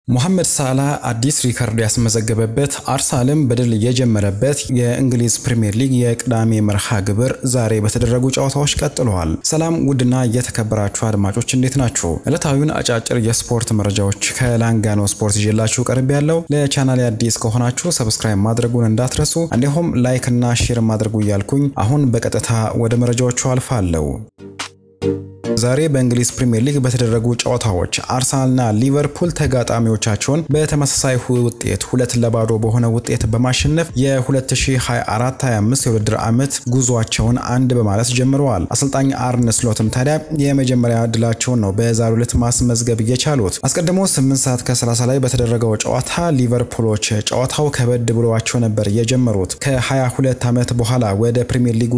ሞሐመድ ሳላህ አዲስ ሪከርድ ያስመዘገበበት አርሰናልም በድል የጀመረበት የእንግሊዝ ፕሪምየር ሊግ የቅዳሜ መርሃ ግብር ዛሬ በተደረጉ ጨዋታዎች ቀጥለዋል። ሰላም ውድና የተከበራችሁ አድማጮች እንዴት ናችሁ? ዕለታዊውን አጫጭር የስፖርት መረጃዎች ከላንጋኖ ስፖርት ይዤላችሁ ቀርብ ያለው ለቻናል አዲስ ከሆናችሁ ሰብስክራይብ ማድረጉን እንዳትረሱ፣ እንዲሁም ላይክ እና ሼር ማድረጉ እያልኩኝ አሁን በቀጥታ ወደ መረጃዎቹ አልፋለሁ። ዛሬ በእንግሊዝ ፕሪምየር ሊግ በተደረጉ ጨዋታዎች አርሰናልና ሊቨርፑል ተጋጣሚዎቻቸውን በተመሳሳይ ውጤት ሁለት ለባዶ በሆነ ውጤት በማሸነፍ የ2024/25 የውድድር ዓመት ጉዟቸውን አንድ በማለት ጀምረዋል። አሰልጣኝ አርነ ስሎትም ታዲያ የመጀመሪያ ድላቸውን ነው በዛሬው ዕለት ማስመዝገብ የቻሉት። አስቀድሞ 8 ሰዓት ከ30 ላይ በተደረገው ጨዋታ ሊቨርፑሎች ጨዋታው ከበድ ብሏቸው ነበር የጀመሩት። ከ22 ዓመት በኋላ ወደ ፕሪምየር ሊጉ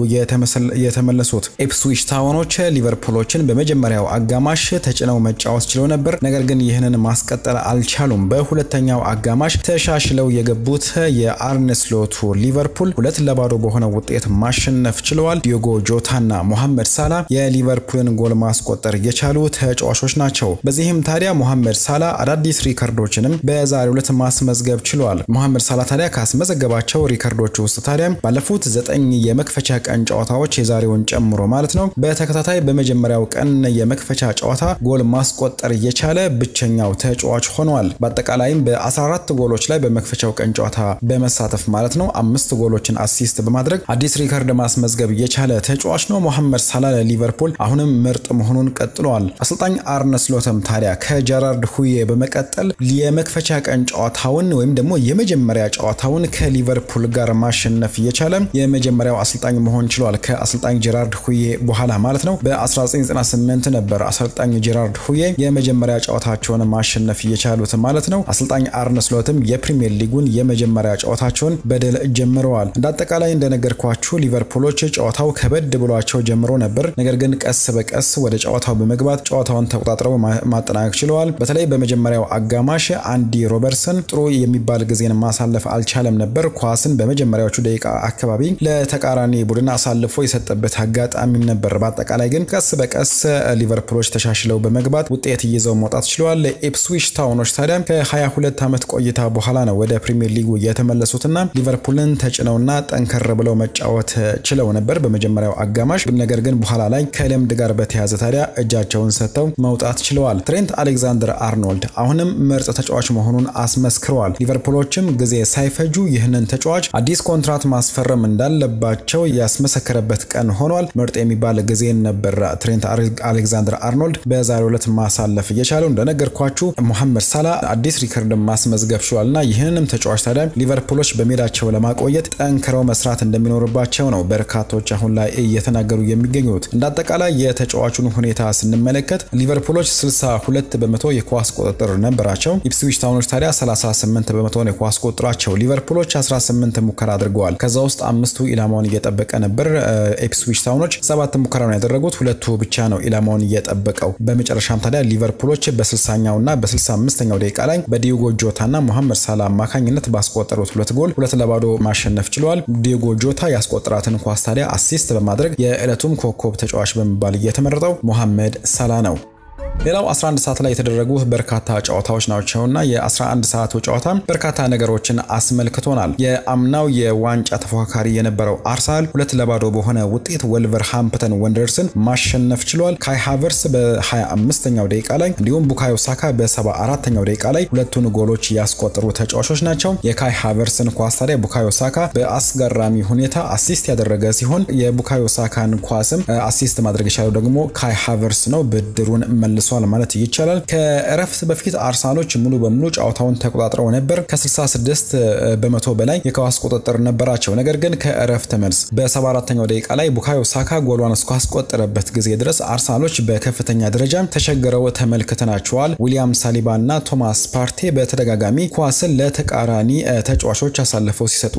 የተመለሱት ኢፕስዊች ታውኖች ሊቨርፑሎችን በመጀመሪያው አጋማሽ ተጭነው መጫወት ችለው ነበር። ነገር ግን ይህንን ማስቀጠል አልቻሉም። በሁለተኛው አጋማሽ ተሻሽለው የገቡት የአርነ ስሎቱ ሊቨርፑል ሁለት ለባዶ በሆነ ውጤት ማሸነፍ ችለዋል። ዲዮጎ ጆታና ሞሐመድ ሳላ የሊቨርፑልን ጎል ማስቆጠር የቻሉ ተጫዋቾች ናቸው። በዚህም ታዲያ ሞሐመድ ሳላ አዳዲስ ሪከርዶችንም በዛሬው ዕለት ማስመዝገብ ችሏል። ሞሐመድ ሳላ ታዲያ ካስመዘገባቸው ሪከርዶች ውስጥ ታዲያ ባለፉት ዘጠኝ የመክፈቻ ቀን ጨዋታዎች የዛሬውን ጨምሮ ማለት ነው በተከታታይ በመጀመሪያው ቀን የመክፈቻ ጨዋታ ጎል ማስቆጠር የቻለ ብቸኛው ተጫዋች ሆኗል። በአጠቃላይም በ14 ጎሎች ላይ በመክፈቻው ቀን ጨዋታ በመሳተፍ ማለት ነው አምስት ጎሎችን አሲስት በማድረግ አዲስ ሪከርድ ማስመዝገብ የቻለ ተጫዋች ነው። ሞሐመድ ሳላ ለሊቨርፑል አሁንም ምርጥ መሆኑን ቀጥሏል። አሰልጣኝ አርነ ስሎተም ታዲያ ከጀራርድ ሁዬ በመቀጠል የመክፈቻ ቀን ጨዋታውን ወይም ደግሞ የመጀመሪያ ጨዋታውን ከሊቨርፑል ጋር ማሸነፍ የቻለ የመጀመሪያው አሰልጣኝ መሆን ችሏል። ከአሰልጣኝ ጀራርድ ሁዬ በኋላ ማለት ነው በ1998 ነበር አሰልጣኝ ጄራርድ ሁዬ የመጀመሪያ ጨዋታቸውን ማሸነፍ እየቻሉት ማለት ነው። አሰልጣኝ አርነ ስሎትም የፕሪሚየር ሊጉን የመጀመሪያ ጨዋታቸውን በድል ጀምረዋል። እንደ አጠቃላይ እንደነገርኳችሁ ሊቨርፑሎች ጨዋታው ከበድ ብሏቸው ጀምሮ ነበር። ነገር ግን ቀስ በቀስ ወደ ጨዋታው በመግባት ጨዋታውን ተቆጣጥረው ማጠናቀቅ ችለዋል። በተለይ በመጀመሪያም አጋማሽ አንዲ ሮበርትሰን ጥሩ የሚባል ጊዜን ማሳለፍ አልቻለም ነበር። ኳስን በመጀመሪያዎቹ ደቂቃ አካባቢ ለተቃራኒ ቡድን አሳልፎ የሰጠበት አጋጣሚም ነበር። በአጠቃላይ ግን ቀስ በቀስ ሊቨርፑሎች ተሻሽለው በመግባት ውጤት ይዘው መውጣት ችለዋል። ኢፕስዊች ታውኖች ታዲያ ከ22 ዓመት ቆይታ በኋላ ነው ወደ ፕሪሚየር ሊጉ የተመለሱትና ሊቨርፑልን ተጭነውና ጠንከር ብለው መጫወት ችለው ነበር በመጀመሪያው አጋማሽ። ነገር ግን በኋላ ላይ ከልምድ ጋር በተያዘ ታዲያ እጃቸውን ሰጥተው መውጣት ችለዋል። ትሬንት አሌክዛንደር አርኖልድ አሁንም ምርጥ ተጫዋች መሆኑን አስመስክረዋል። ሊቨርፑሎችም ጊዜ ሳይፈጁ ይህንን ተጫዋች አዲስ ኮንትራት ማስፈረም እንዳለባቸው ያስመሰከረበት ቀን ሆኗል። ምርጥ የሚባል ጊዜን ነበር ትሬንት አሌክዛንደር አርኖልድ በዛሬው ዕለት ማሳለፍ እየቻለው እንደነገርኳችሁ ሞሐመድ ሳላ አዲስ ሪከርድ ማስመዝገብ ችሏል እና ይህንንም ተጫዋች ታዲያ ሊቨርፑሎች በሜዳቸው ለማቆየት ጠንክረው መስራት እንደሚኖርባቸው ነው በርካቶች አሁን ላይ እየተናገሩ የሚገኙት። እንደ አጠቃላይ የተጫዋቹን ሁኔታ ስንመለከት ሊቨርፑሎች 62 በመቶ የኳስ ቁጥጥር ነበራቸው። ኢፕስዊች ታውኖች ታዲያ 38 በመቶን የኳስ ቁጥራቸው። ሊቨርፑሎች 18 ሙከራ አድርገዋል። ከዛ ውስጥ አምስቱ ኢላማውን እየጠበቀ ነበር። ኢፕስዊች ታውኖች ሰባት ሙከራ ነው ያደረጉት፣ ሁለቱ ብቻ ነው ኢላማውን እየጠበቀው። በመጨረሻም ታዲያ ሊቨርፑሎች በ60ኛው እና በ65ኛው ደቂቃ ላይ በዲዮጎ ጆታ እና ሞሐመድ ሳላ አማካኝነት ባስቆጠሩት ሁለት ጎል ሁለት ለባዶ ማሸነፍ ችለዋል። ዲዮጎ ጆታ ያስቆጠራትን ኳስ ታዲያ አሲስት በማድረግ የዕለቱም ኮከብ ተጫዋች በመባል እየተመረጠው ሞሐመድ ሳላ ነው። ሌላው 11 ሰዓት ላይ የተደረጉ በርካታ ጨዋታዎች ናቸውና የ11 ሰዓቱ ጨዋታ በርካታ ነገሮችን አስመልክቶናል። የአምናው የዋንጫ ተፎካካሪ የነበረው አርሰናል ሁለት ለባዶ በሆነ ውጤት ወልቨርሃምፕተን ወንደርስን ማሸነፍ ችሏል። ካይ ሃቨርስ በ25ኛው ደቂቃ ላይ እንዲሁም ቡካዮ ሳካ በ74ኛው ደቂቃ ላይ ሁለቱን ጎሎች ያስቆጠሩ ተጫዋቾች ናቸው። የካይ ሃቨርስን ኳስ ታዲያ ቡካዮ ሳካ በአስገራሚ ሁኔታ አሲስት ያደረገ ሲሆን የቡካዮ ሳካን ኳስም አሲስት ማድረግ የቻለው ደግሞ ካይ ሃቨርስ ነው። ብድሩን መልሷል ማለት ይቻላል። ከእረፍት በፊት አርሰናሎች ሙሉ በሙሉ ጨዋታውን ተቆጣጥረው ነበር። ከ66 በመቶ በላይ የኳስ ቁጥጥር ነበራቸው። ነገር ግን ከእረፍት መልስ በ74ኛው ደቂቃ ላይ ቡካዮ ሳካ ጎሏን እስካስቆጠረበት ጊዜ ድረስ አርሰናሎች በከፍተኛ ደረጃ ተቸግረው ተመልክተናቸዋል። ዊሊያም ሳሊባ እና ቶማስ ፓርቴ በተደጋጋሚ ኳስን ለተቃራኒ ተጫዋቾች አሳልፈው ሲሰጡ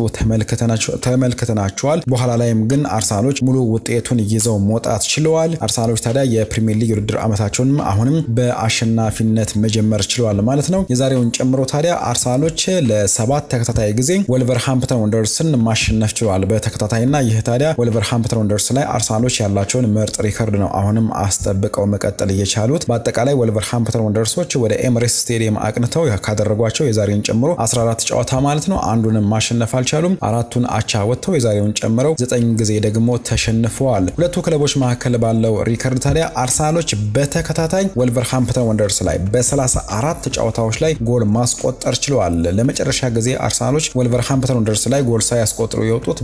ተመልክተናቸዋል። በኋላ ላይም ግን አርሰናሎች ሙሉ ውጤቱን ይዘው መውጣት ችለዋል። አርሰናሎች ታዲያ የፕሪሚየር ሊግ ውድድር ዓመታቸውንም አሁንም በአሸናፊነት መጀመር ችለዋል ማለት ነው። የዛሬውን ጨምሮ ታዲያ አርሰናሎች ለሰባት ተከታታይ ጊዜ ወልቨርሃምፕተን ወንደርስን ማሸነፍ ችለዋል በተከታታይና ይህ ታዲያ ወልቨርሃምፕተን ወንደርስ ላይ አርሰናሎች ያላቸውን ምርጥ ሪከርድ ነው አሁንም አስጠብቀው መቀጠል እየቻሉት። በአጠቃላይ ወልቨርሃምፕተን ወንደርሶች ወደ ኤምሬስ ስቴዲየም አቅንተው ካደረጓቸው የዛሬውን ጨምሮ 14 ጨዋታ ማለት ነው አንዱንም ማሸነፍ አልቻሉም። አራቱን አቻ ወጥተው የዛሬውን ጨምረው ዘጠኝ ጊዜ ደግሞ ተሸንፈዋል። ሁለቱ ክለቦች መካከል ባለው ሪከርድ ታዲያ አርሰናሎች በተከታታይ ወልቨርሃምፕተን ወንደርስ ላይ በ34 ጨዋታዎች ላይ ጎል ማስቆጠር ችለዋል። ለመጨረሻ ጊዜ አርሰናሎች ወልቨርሃምፕተን ወንደርስ ላይ ጎል ሳያስቆጥሩ የወጡት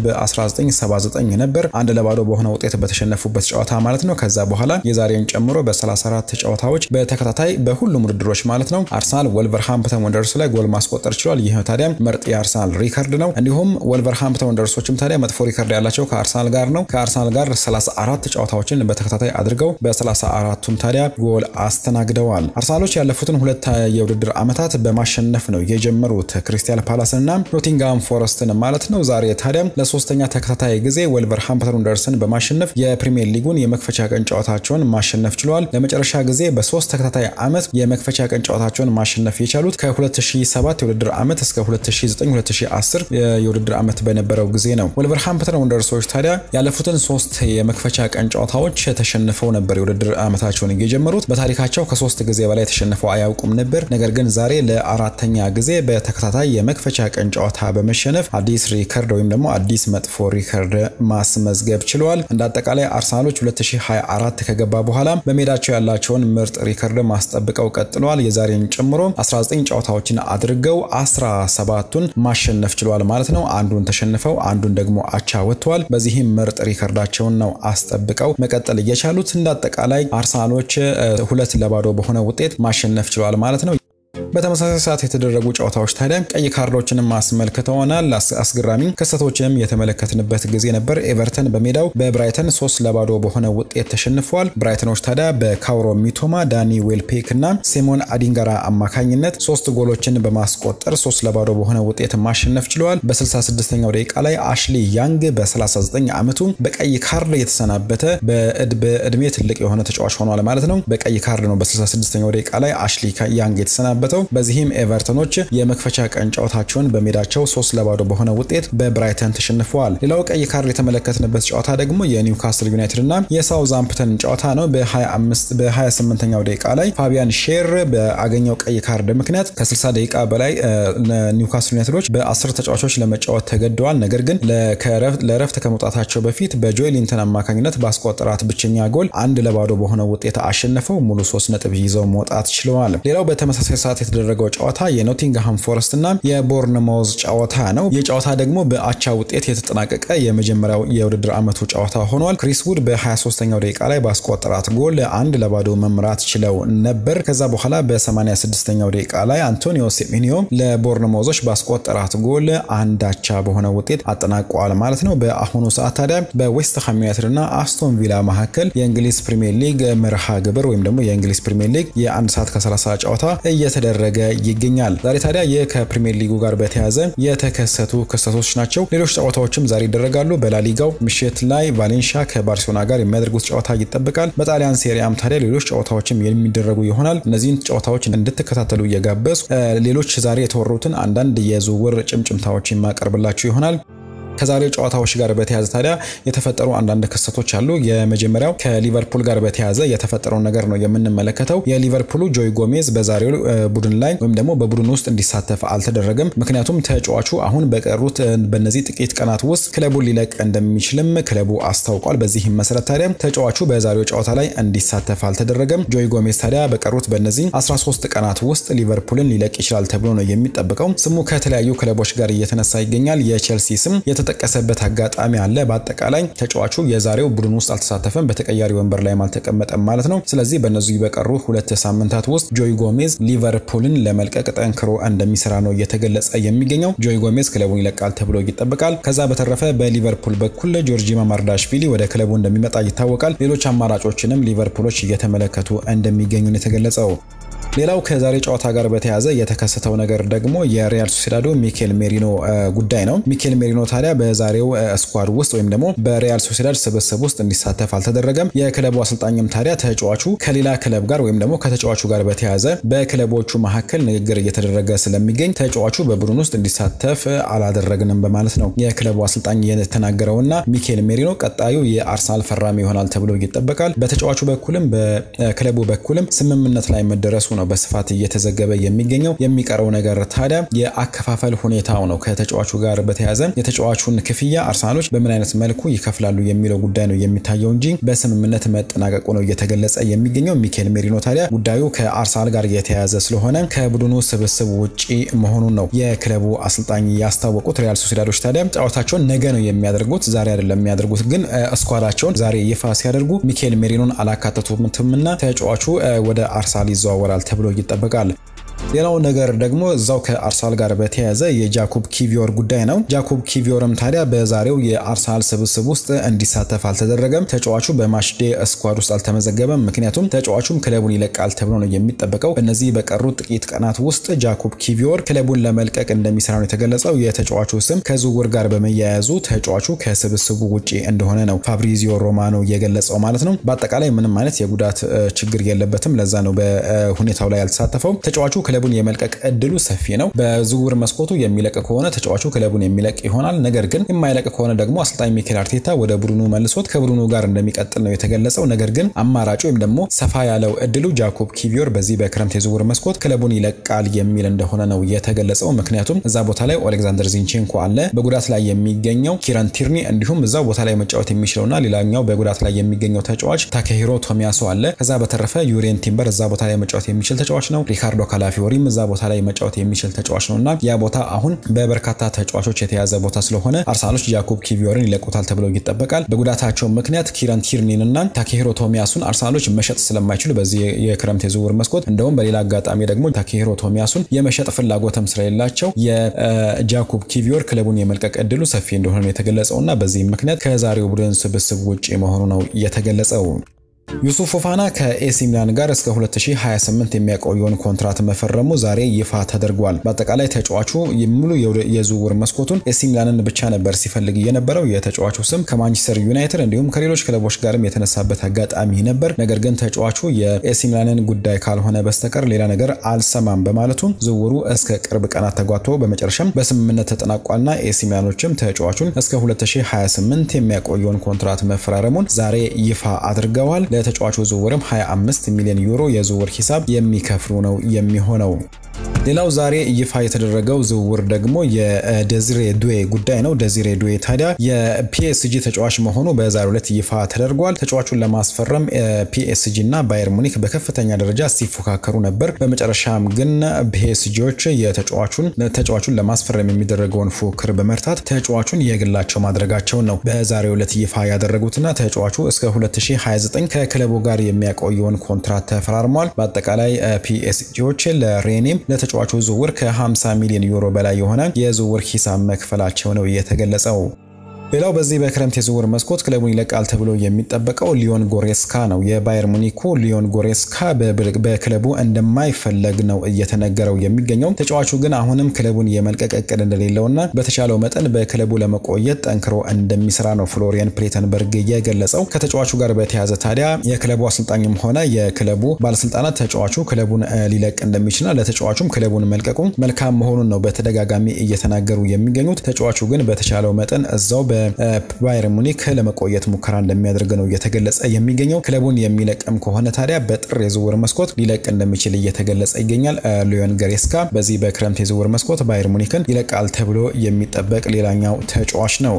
በ1979 ነበር፣ አንድ ለባዶ በሆነ ውጤት በተሸነፉበት ጨዋታ ማለት ነው። ከዛ በኋላ የዛሬውን ጨምሮ በ34 ጨዋታዎች በተከታታይ በሁሉም ውድድሮች ማለት ነው አርሰናል ወልቨርሃምፕተን ወንደርስ ላይ ጎል ማስቆጠር ችሏል። ይህ ታዲያ ምርጥ የአርሰናል ሪከርድ ነው። እንዲሁም ወልቨርሃምፕተን ወንደርሶችም ታዲያ መጥፎ ሪከርድ ያላቸው ከአርሰናል ጋር ነው። ከአርሰናል ጋር 34 ጨዋታዎችን በተከታታይ አድርገው በ34ቱም ታዲያ ጎል አስተናግደዋል። አርሰናሎች ያለፉትን ሁለት የውድድር ዓመታት በማሸነፍ ነው የጀመሩት ክሪስታል ፓላስንና ኖቲንግሃም ፎረስትን ማለት ነው። ዛሬ ታዲያ ለሶስተኛ ተከታታይ ጊዜ ወልቨርሃምፕተን ወንደርስን በማሸነፍ የፕሪሚየር ሊጉን የመክፈቻ ቀን ጨዋታቸውን ማሸነፍ ችለዋል። ለመጨረሻ ጊዜ በሶስት ተከታታይ ዓመት የመክፈቻ ቀን ጨዋታቸውን ማሸነፍ የቻሉት ከ2007 የውድድር ዓመት እስከ 2009-2010 የውድድር ዓመት በነበረው ጊዜ ነው። ወልቨርሃምፕተን ወንደርሶች ታዲያ ያለፉትን ሶስት የመክፈቻ ቀን ጨዋታዎች ተሸንፈው ነበር የውድድር ዓመታቸውን የጀመሩት። በታሪካቸው ከሶስት ጊዜ በላይ ተሸንፈው አያውቁም ነበር። ነገር ግን ዛሬ ለአራተኛ ጊዜ በተከታታይ የመክፈቻ ቀን ጨዋታ በመሸነፍ አዲስ ሪከርድ ወይም ደግሞ አዲስ መጥፎ ሪከርድ ማስመዝገብ ችለዋል። እንደ አጠቃላይ አርሰናሎች 2024 ከገባ በኋላ በሜዳቸው ያላቸውን ምርጥ ሪከርድ ማስጠብቀው ቀጥለዋል። የዛሬን ጨምሮ 19 ጨዋታዎችን አድርገው 17ቱን ማሸነፍ ችለዋል ማለት ነው። አንዱን ተሸንፈው አንዱን ደግሞ አቻ ወጥተዋል። በዚህም ምርጥ ሪከርዳቸውን ነው አስጠብቀው መቀጠል እየቻሉት። እንደ አጠቃላይ አርሰናሎች ሁለት ለባዶ በሆነ ውጤት ማሸነፍ ችለዋል ማለት ነው። በተመሳሳይ ሰዓት የተደረጉ ጨዋታዎች ታዲያ ቀይ ካርዶችንም አስመልክተውናል። አስገራሚ ክስተቶችንም የተመለከትንበት ጊዜ ነበር። ኤቨርተን በሜዳው በብራይተን ሶስት ለባዶ በሆነ ውጤት ተሸንፈዋል። ብራይተኖች ታዲያ በካውሮ ሚቶማ፣ ዳኒ ዌልፔክ እና ሲሞን አዲንጋራ አማካኝነት ሶስት ጎሎችን በማስቆጠር ሶስት ለባዶ በሆነ ውጤት ማሸነፍ ችለዋል። በ66ኛው ደቂቃ ላይ አሽሊ ያንግ በ39 ዓመቱ በቀይ ካርድ የተሰናበተ በእድሜ ትልቅ የሆነ ተጫዋች ሆኗል ማለት ነው። በቀይ ካርድ ነው በ66ኛው ደቂቃ ላይ አሽሊ ያንግ የተሰናበተው በዚህም ኤቨርተኖች የመክፈቻ ቀን ጨዋታቸውን በሜዳቸው ሶስት ለባዶ በሆነ ውጤት በብራይተን ተሸንፈዋል። ሌላው ቀይ ካርድ የተመለከትንበት ጨዋታ ደግሞ የኒውካስል ዩናይትድ እና የሳውዛምፕተን ጨዋታ ነው። በ28ኛው ደቂቃ ላይ ፋቢያን ሼር በአገኘው ቀይ ካርድ ምክንያት ከ60 ደቂቃ በላይ ኒውካስል ዩናይትዶች በ10 ተጫዋቾች ለመጫወት ተገደዋል። ነገር ግን ለረፍት ከመውጣታቸው በፊት በጆይሊንተን አማካኝነት ባስቆጠራት ብቸኛ ጎል አንድ ለባዶ በሆነ ውጤት አሸንፈው ሙሉ ሶስት ነጥብ ይዘው መውጣት ችለዋል። ሌላው በተመሳሳይ ሰዓት የተደረገው ጨዋታ የኖቲንግሃም ፎረስት እና የቦርንማውዝ ጨዋታ ነው። ይህ ጨዋታ ደግሞ በአቻ ውጤት የተጠናቀቀ የመጀመሪያው የውድድር ዓመቱ ጨዋታ ሆኗል። ክሪስ ውድ በ23ኛው ደቂቃ ላይ ባስቆጠራት ጎል አንድ ለባዶ መምራት ችለው ነበር። ከዛ በኋላ በ86ኛው ደቂቃ ላይ አንቶኒዮ ሴሜኒዮ ለቦርንማውዞች ባስቆጠራት ጎል አንድ አቻ በሆነ ውጤት አጠናቀዋል ማለት ነው። በአሁኑ ሰዓት ታዲያ በዌስትሃም ዩናይትድ እና አስቶን ቪላ መካከል የእንግሊዝ ፕሪሚየር ሊግ መርሃ ግብር ወይም ደግሞ የእንግሊዝ ፕሪሚየር ሊግ የአንድ ሰዓት ከ30 ጨዋታ እየተደረገ ይገኛል። ዛሬ ታዲያ ይህ ከፕሪሚየር ሊጉ ጋር በተያያዘ የተከሰቱ ክስተቶች ናቸው። ሌሎች ጨዋታዎችም ዛሬ ይደረጋሉ። በላሊጋው ምሽት ላይ ቫሌንሺያ ከባርሴሎና ጋር የሚያደርጉት ጨዋታ ይጠበቃል። በጣሊያን ሴሪያም ታዲያ ሌሎች ጨዋታዎችም የሚደረጉ ይሆናል። እነዚህን ጨዋታዎች እንድትከታተሉ እየጋበዙ ሌሎች ዛሬ የተወሩትን አንዳንድ የዝውውር ጭምጭምታዎች የማቀርብላችሁ ይሆናል። ከዛሬው ጨዋታዎች ጋር በተያያዘ ታዲያ የተፈጠሩ አንዳንድ ክስተቶች አሉ። የመጀመሪያው ከሊቨርፑል ጋር በተያያዘ የተፈጠረውን ነገር ነው የምንመለከተው። የሊቨርፑሉ ጆይ ጎሜዝ በዛሬው ቡድን ላይ ወይም ደግሞ በቡድን ውስጥ እንዲሳተፍ አልተደረገም። ምክንያቱም ተጫዋቹ አሁን በቀሩት በእነዚህ ጥቂት ቀናት ውስጥ ክለቡን ሊለቅ እንደሚችልም ክለቡ አስታውቋል። በዚህም መሰረት ታዲያ ተጫዋቹ በዛሬው ጨዋታ ላይ እንዲሳተፍ አልተደረገም። ጆይ ጎሜዝ ታዲያ በቀሩት በእነዚህ 13 ቀናት ውስጥ ሊቨርፑልን ሊለቅ ይችላል ተብሎ ነው የሚጠበቀው። ስሙ ከተለያዩ ክለቦች ጋር እየተነሳ ይገኛል። የቼልሲ ስም የተጠቀሰበት አጋጣሚ አለ። በአጠቃላይ ተጫዋቹ የዛሬው ቡድን ውስጥ አልተሳተፈም፣ በተቀያሪ ወንበር ላይም አልተቀመጠም ማለት ነው። ስለዚህ በእነዚህ በቀሩ ሁለት ሳምንታት ውስጥ ጆይ ጎሜዝ ሊቨርፑልን ለመልቀቅ ጠንክሮ እንደሚሰራ ነው እየተገለጸ የሚገኘው። ጆይ ጎሜዝ ክለቡን ይለቃል ተብሎ ይጠበቃል። ከዛ በተረፈ በሊቨርፑል በኩል ጆርጂ ማማርዳሽቪሊ ወደ ክለቡ እንደሚመጣ ይታወቃል። ሌሎች አማራጮችንም ሊቨርፑሎች እየተመለከቱ እንደሚገኙ ነው የተገለጸው። ሌላው ከዛሬ ጨዋታ ጋር በተያያዘ የተከሰተው ነገር ደግሞ የሪያል ሶሲዳዶ ሚኬል ሜሪኖ ጉዳይ ነው። ሚኬል ሜሪኖ ታዲያ በዛሬው ስኳድ ውስጥ ወይም ደግሞ በሪያል ሶሲዳድ ስብስብ ውስጥ እንዲሳተፍ አልተደረገም። የክለቡ አሰልጣኝም ታዲያ ተጫዋቹ ከሌላ ክለብ ጋር ወይም ደግሞ ከተጫዋቹ ጋር በተያያዘ በክለቦቹ መካከል ንግግር እየተደረገ ስለሚገኝ ተጫዋቹ በቡድን ውስጥ እንዲሳተፍ አላደረግንም በማለት ነው የክለቡ አሰልጣኝ የተናገረውና ሚኬል ሜሪኖ ቀጣዩ የአርሰናል ፈራሚ ይሆናል ተብሎ ይጠበቃል። በተጫዋቹ በኩልም በክለቡ በኩልም ስምምነት ላይ መደረሱ ነው በስፋት እየተዘገበ የሚገኘው። የሚቀረው ነገር ታዲያ የአከፋፈል ሁኔታው ነው። ከተጫዋቹ ጋር በተያያዘ የተጫዋቹን ክፍያ አርሰናሎች በምን አይነት መልኩ ይከፍላሉ የሚለው ጉዳይ ነው የሚታየው እንጂ በስምምነት መጠናቀቁ ነው እየተገለጸ የሚገኘው። ሚኬል ሜሪኖ ታዲያ ጉዳዩ ከአርሰናል ጋር የተያያዘ ስለሆነ ከቡድኑ ስብስብ ውጪ መሆኑን ነው የክለቡ አሰልጣኝ ያስታወቁት። ሪያል ሶሲዳዶች ታዲያ ጨዋታቸውን ነገ ነው የሚያደርጉት፣ ዛሬ አይደለም የሚያደርጉት። ግን ስኳዳቸውን ዛሬ ይፋ ሲያደርጉ ሚኬል ሜሪኖን አላካተቱትምና ተጫዋቹ ወደ አርሰናል ይዘዋወራል ተብሎ ይጠበቃል። ሌላው ነገር ደግሞ እዛው ከአርሰናል ጋር በተያያዘ የጃኮብ ኪቪዮር ጉዳይ ነው። ጃኮብ ኪቪዮርም ታዲያ በዛሬው የአርሰናል ስብስብ ውስጥ እንዲሳተፍ አልተደረገም። ተጫዋቹ በማችዴ ስኳድ ውስጥ አልተመዘገበም። ምክንያቱም ተጫዋቹም ክለቡን ይለቃል ተብሎ ነው የሚጠበቀው። በእነዚህ በቀሩት ጥቂት ቀናት ውስጥ ጃኮብ ኪቪዮር ክለቡን ለመልቀቅ እንደሚሰራ ነው የተገለጸው። የተጫዋቹ ስም ከዝውውር ጋር በመያያዙ ተጫዋቹ ከስብስቡ ውጪ እንደሆነ ነው ፋብሪዚዮ ሮማኖ የገለጸው ማለት ነው። በአጠቃላይ ምንም አይነት የጉዳት ችግር የለበትም። ለዛ ነው በሁኔታው ላይ ያልተሳተፈው ተጫዋቹ ክለቡን የመልቀቅ እድሉ ሰፊ ነው። በዝውውር መስኮቱ የሚለቅ ከሆነ ተጫዋቹ ክለቡን የሚለቅ ይሆናል። ነገር ግን የማይለቅ ከሆነ ደግሞ አሰልጣኝ ሚኬል አርቴታ ወደ ቡድኑ መልሶት ከቡድኑ ጋር እንደሚቀጥል ነው የተገለጸው። ነገር ግን አማራጩ ወይም ደግሞ ሰፋ ያለው እድሉ ጃኮብ ኪቪዮር በዚህ በክረምት የዝውውር መስኮት ክለቡን ይለቃል የሚል እንደሆነ ነው የተገለጸው። ምክንያቱም እዛ ቦታ ላይ ኦሌክዛንደር ዚንቼንኮ አለ፣ በጉዳት ላይ የሚገኘው ኪራን ቲርኒ እንዲሁም እዛው ቦታ ላይ መጫወት የሚችለውና ሌላኛው በጉዳት ላይ የሚገኘው ተጫዋች ታኬሂሮ ቶሚያሶ አለ። ከዛ በተረፈ ዩሬን ቲምበር እዛ ቦታ ላይ መጫወት የሚችል ተጫዋች ነው። ሪካርዶ ካላፊ ፊዮሪም እዛ ቦታ ላይ መጫወት የሚችል ተጫዋች ነው እና ያ ቦታ አሁን በበርካታ ተጫዋቾች የተያዘ ቦታ ስለሆነ አርሰናሎች ጃኮብ ኪቪዮርን ይለቁታል ተብሎ ይጠበቃል። በጉዳታቸው ምክንያት ኪራን ቲርኒን እና ታኬሂሮ ቶሚያሱን አርሰናሎች መሸጥ ስለማይችሉ በዚህ የክረምት የዝውውር መስኮት እንደውም በሌላ አጋጣሚ ደግሞ ታኬሂሮ ቶሚያሱን የመሸጥ ፍላጎትም ስለሌላቸው የጃኮብ ኪቪዮር ክለቡን የመልቀቅ እድሉ ሰፊ እንደሆነ ነው የተገለጸው እና በዚህም ምክንያት ከዛሬው ቡድን ስብስብ ውጭ መሆኑ ነው የተገለጸው። ዩሱፍ ፎፋና ከኤሲ ሚላን ጋር እስከ 2028 የሚያቆየውን ኮንትራት መፈረሙ ዛሬ ይፋ ተደርጓል። በአጠቃላይ ተጫዋቹ ሙሉ የዝውውር መስኮቱን ኤሲ ሚላንን ብቻ ነበር ሲፈልግ የነበረው። የተጫዋቹ ስም ከማንቸስተር ዩናይትድ እንዲሁም ከሌሎች ክለቦች ጋርም የተነሳበት አጋጣሚ ነበር። ነገር ግን ተጫዋቹ የኤሲ ሚላንን ጉዳይ ካልሆነ በስተቀር ሌላ ነገር አልሰማም በማለቱ ዝውውሩ እስከ ቅርብ ቀናት ተጓቶ በመጨረሻም በስምምነት ተጠናቋልና ኤሲ ሚላኖችም ተጫዋቹን እስከ 2028 የሚያቆየውን ኮንትራት መፈራረሙን ዛሬ ይፋ አድርገዋል። ለተጫዋቹ ዝውውርም 25 ሚሊዮን ዩሮ የዝውውር ሂሳብ የሚከፍሉ ነው የሚሆነው። ሌላው ዛሬ ይፋ የተደረገው ዝውውር ደግሞ የደዚሬ ዱዌ ጉዳይ ነው። ደዚሬ ዱዌ ታዲያ የፒኤስጂ ተጫዋች መሆኑ በዛሬው ዕለት ይፋ ተደርጓል። ተጫዋቹን ለማስፈረም ፒኤስጂ እና ባየር ሙኒክ በከፍተኛ ደረጃ ሲፎካከሩ ነበር። በመጨረሻም ግን ፒኤስጂዎች የተጫዋቹን ተጫዋቹን ለማስፈረም የሚደረገውን ፉክክር በመርታት ተጫዋቹን የግላቸው ማድረጋቸውን ነው በዛሬው ዕለት ይፋ ያደረጉትና ተጫዋቹ እስከ 2029 ከክለቡ ጋር የሚያቆየውን ኮንትራት ተፈራርሟል። በአጠቃላይ ፒኤስጂዎች ለሬኔም ለተጫዋቹ ዝውውር ከ50 ሚሊዮን ዩሮ በላይ የሆነ የዝውውር ሂሳብ መክፈላቸው ነው የተገለጸው። ሌላው በዚህ በክረምት የዝውውር መስኮት ክለቡን ይለቃል ተብሎ የሚጠበቀው ሊዮን ጎሬስካ ነው። የባየር ሙኒኩ ሊዮን ጎሬስካ በክለቡ እንደማይፈለግ ነው እየተነገረው የሚገኘው። ተጫዋቹ ግን አሁንም ክለቡን የመልቀቅ እቅድ እንደሌለውና በተቻለው መጠን በክለቡ ለመቆየት ጠንክሮ እንደሚሰራ ነው ፍሎሪያን ፕሌተንበርግ የገለጸው። ከተጫዋቹ ጋር በተያያዘ ታዲያ የክለቡ አሰልጣኝም ሆነ የክለቡ ባለስልጣናት ተጫዋቹ ክለቡን ሊለቅ እንደሚችልና ለተጫዋቹም ክለቡን መልቀቁ መልካም መሆኑን ነው በተደጋጋሚ እየተናገሩ የሚገኙት። ተጫዋቹ ግን በተቻለው መጠን እዛው ባየር ሙኒክ ለመቆየት ሙከራ እንደሚያደርግ ነው እየተገለጸ የሚገኘው። ክለቡን የሚለቅም ከሆነ ታዲያ በጥር የዝውውር መስኮት ሊለቅ እንደሚችል እየተገለጸ ይገኛል። ሊዮን ጎሬስካ በዚህ በክረምት የዝውውር መስኮት ባየር ሙኒክን ይለቃል ተብሎ የሚጠበቅ ሌላኛው ተጫዋች ነው።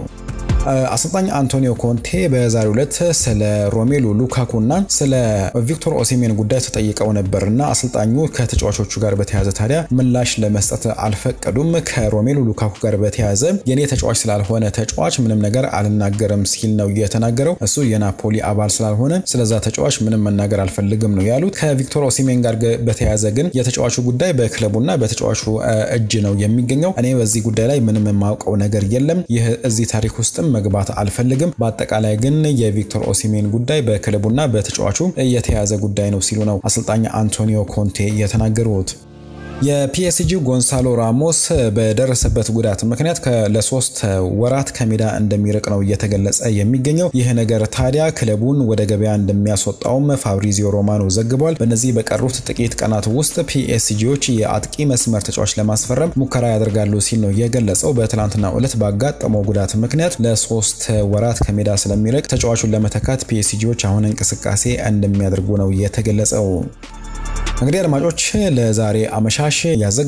አሰልጣኝ አንቶኒዮ ኮንቴ በዛሬው ዕለት ስለ ሮሜሉ ሉካኩ እና ስለ ቪክቶር ኦሲሜን ጉዳይ ተጠይቀው ነበር እና አሰልጣኙ ከተጫዋቾቹ ጋር በተያያዘ ታዲያ ምላሽ ለመስጠት አልፈቀዱም። ከሮሜሉ ሉካኩ ጋር በተያያዘ የኔ ተጫዋች ስላልሆነ ተጫዋች ምንም ነገር አልናገርም ሲል ነው የተናገረው። እሱ የናፖሊ አባል ስላልሆነ ስለዛ ተጫዋች ምንም መናገር አልፈልግም ነው ያሉት። ከቪክቶር ኦሲሜን ጋር በተያያዘ ግን የተጫዋቹ ጉዳይ በክለቡና በተጫዋቹ እጅ ነው የሚገኘው። እኔ በዚህ ጉዳይ ላይ ምንም የማውቀው ነገር የለም። ይህ እዚህ ታሪክ ውስጥም መግባት አልፈልግም። በአጠቃላይ ግን የቪክቶር ኦሲሜን ጉዳይ በክለቡና በተጫዋቹ የተያዘ ጉዳይ ነው ሲሉ ነው አሰልጣኝ አንቶኒዮ ኮንቴ የተናገሩት። የፒኤስጂ ጎንሳሎ ራሞስ በደረሰበት ጉዳት ምክንያት ለሶስት ወራት ከሜዳ እንደሚርቅ ነው እየተገለጸ የሚገኘው። ይህ ነገር ታዲያ ክለቡን ወደ ገበያ እንደሚያስወጣውም ፋብሪዚዮ ሮማኖ ዘግቧል። በእነዚህ በቀሩት ጥቂት ቀናት ውስጥ ፒኤስጂዎች የአጥቂ መስመር ተጫዋች ለማስፈረም ሙከራ ያደርጋሉ ሲል ነው የገለጸው። በትላንትናው ዕለት ባጋጠመው ጉዳት ምክንያት ለሶስት ወራት ከሜዳ ስለሚርቅ ተጫዋቹን ለመተካት ፒኤስጂዎች አሁን እንቅስቃሴ እንደሚያደርጉ ነው የተገለጸው። እንግዲህ አድማጮች ለዛሬ አመሻሽ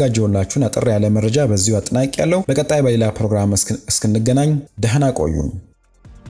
ያዘጋጀውላችሁን አጠር ያለ መረጃ በዚሁ አጠናቂ ያለው። በቀጣይ በሌላ ፕሮግራም እስክንገናኝ ደህና ቆዩን።